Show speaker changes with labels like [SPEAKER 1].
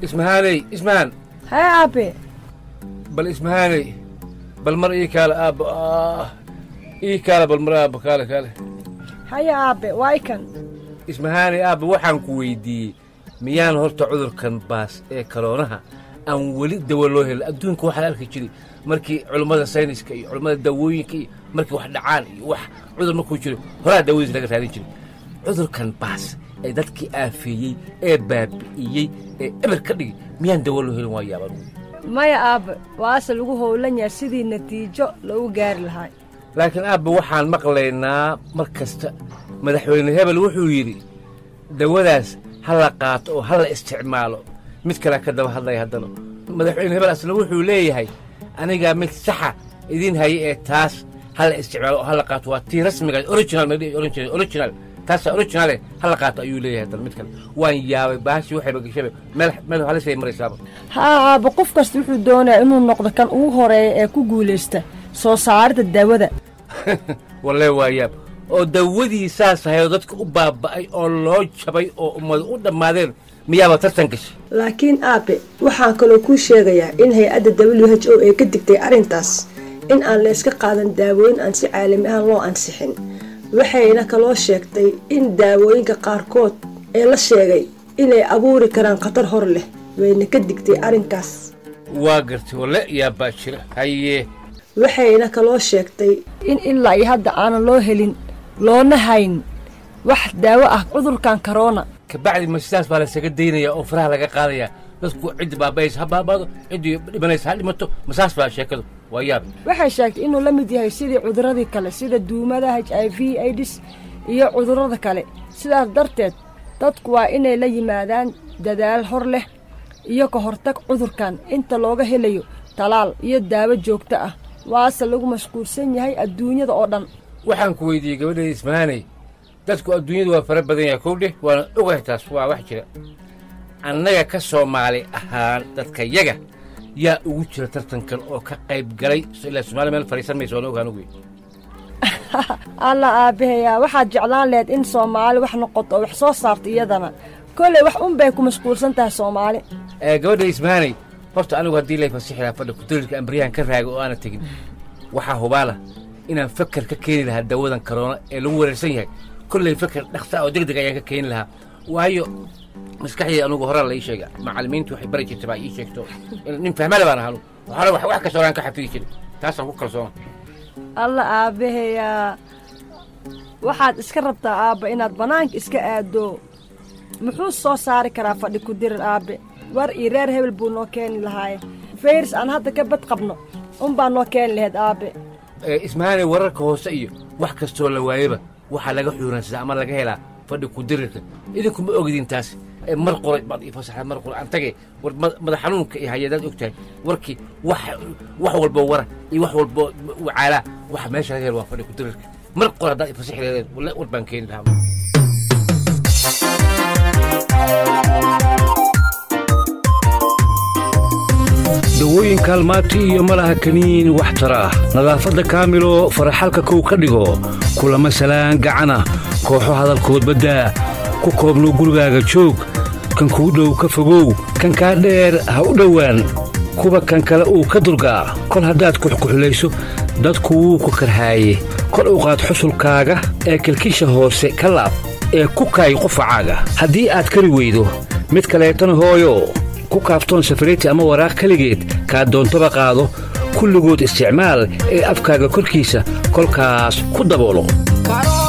[SPEAKER 1] ismahaaney ismahaan
[SPEAKER 2] hee aabe
[SPEAKER 1] bal ismahaaney bal mar ii kaale aabba ah ii kaale bal mar aabba kaale kaale
[SPEAKER 2] haya aabe waa ikan
[SPEAKER 1] ismahaaney aabba waxaan ku weyddiiyey miyaan horta cudurkan baas ee kaloonaha aan weli dawo loo helin adduunka waxaa la arki jiray markii culummada sayniska iyo culummada dawooyinka iyo markii wax dhacaan iyo wax cudur markuu jiro horaa dawadiis laga raadin jiray cudurkan baas ee dadkii aafeeyey ee baabi'iyey ee eber ka dhigi miyaan dawo loo helin waa yaaban
[SPEAKER 2] maya aabe waase lagu howlan yahay sidii natiijo lagu gaari lahaa
[SPEAKER 1] laakiin aabba waxaan maqlaynaa mar kasta madaxweyne hebel wuxuu yidhi dawadaas ha la qaato oo ha la isticmaalo mid kalea ka daba hadlaya haddana madaxweyne hebel asna wuxuu leeyahay anigaa mid saxa idiin haya ee taas ha la isticmaalo oo ha la qaato waa tii rasmiga original ma dhihi original original taasa originale ha la qaato ayuu leeyahay haddana mid kale waan yaabay baashii waxayba gashaba meel meel halisay maraysaaba
[SPEAKER 2] haa aabe qof kasta wuxuu doonayaa inuu noqdo kan ugu horeeya ee ku guulaysta soo saarida daawada
[SPEAKER 1] walle waa yaab oo dawadii saas ahayoo dadka u baaba'ay oo loo jabay oo ummadu u dhammaadeen miyaaba tartan gashay
[SPEAKER 3] laakiin aabe waxaan kaloo kuu sheegayaa in hay-adda w h o ay ka digtay arrintaas in aan layska qaadan daawooyin aan si caalami ahaan loo ansixin waxayna kaloo sheegtay in daawooyinka qaarkood ee la sheegay inay abuuri karaan khatar hor leh wayna ka digtay arrinkaas
[SPEAKER 1] waa gartay walle yaabbaa jira hayee
[SPEAKER 3] waxayna kaloo sheegtay
[SPEAKER 2] in ilaa iyo hadda aanan loo helin loona hayn wax daawo ah cudurkan korona
[SPEAKER 1] kabacdi ma sidaas baa laysaga daynayaa oo faraha laga qaadayaa dadku ciddi baaba'aysa ha baabaado ciddii dhimanaysa ha dhimato ma saas baa sheekadu waa yaab
[SPEAKER 2] waxay sheegtay inuu la mid yahay sidii cuduradii kale sida duumada h i v aids iyo cudurrada kale sidaas darteed dadku waa inay la yimaadaan dadaal hor leh iyo ka hortag cudurkan inta looga helayo talaal iyo daawo joogto ah waase lagu mashquulsan yahay adduunyada oo dhan
[SPEAKER 1] waxaan ku weydiiyey gabadheeda ismahaaney dadku adduunyadu waa fara badan yahay kowdhe waana ogahay taas waa wax jira annaga ka soomaali ahaan dadka yaga yaa ugu jira tartankan oo ka qayb galay ilaa somaaliya meel fadhiisan maysa waana ogaan ogeyn
[SPEAKER 2] alla aabbahayaa waxaad jeclaan laheyd in soomaali wax noqoto oo wax soo saarto iyadana kolley wax un bay ku mashquulsan tahay soomaali
[SPEAKER 1] ee gabadha ismahaaney horta anigu haddii lay fasixi lahaa fadhi kudarirka ambaryahan ka raaga oo aanan tegin waxaa hubaala inaan fakar ka keeni lahaa dawadan karoona ee lagu wareersan yahay kolley fakar dhaksa oo deg deg ayaan ka keeni lahaa waayo maskaxdii anugu horaa la ii sheega macallimiintu waxay bari jirtay baa ii sheegto nin fahmale baan ahaanu hore wax wax kasta horaan ka xafidi jiray taasaan ku kalsoona
[SPEAKER 2] alla aabbahayaa waxaad iska rabtaa aabba inaad bannaanka iska aaddo muxuu soo saari karaa fadhi ku dirir aabbe war iyo reer hebel buu noo keeni lahaaye fayris aan hadda ka bad qabno unbaa noo keeni lahayd aabbe
[SPEAKER 1] ismahaaney wararka hoose iyo wax kastoo la waayaba waxaa laga xuuransadaa ama laga helaa fadhi ku dirirka idinku ma ogidin taas mar qoray baad ii fasaxda mar qoray aan tage war madax xanuunka iyo hayadaad og tahay warkii wax wax walboo wara iyo wax walboo wacaalaa waxa meesha laga helo waa fadhi ku dirirka mar qor haddaad ii fasaxi leedeen walle war baan keeni lahaa
[SPEAKER 4] dawooyin kaalmaati iyo malaha kaniin wax tara ah nadaafadda kaamilo faraxalka kow ka dhigo kulama salaan gacana kooxo hadalkood baddaa ku koobno gurigaaga joog kan kuu dhow ka fogow kan kaa dheer ha u dhowaan kuwa kan kale uu ka durgaa kol haddaad kuxkuxulayso dadku wuu ku karhaaye kor u qaad xusulkaaga ee kilkisha hoose ka laab ee ku kaay qufacaaga haddii aad kari weydo mid kaleetana hooyo ku kaaftoon safariti ama waraaq keligeed kaa doontaba qaado kulligood isticmaal ee afkaaga korkiisa kolkaas ku daboolo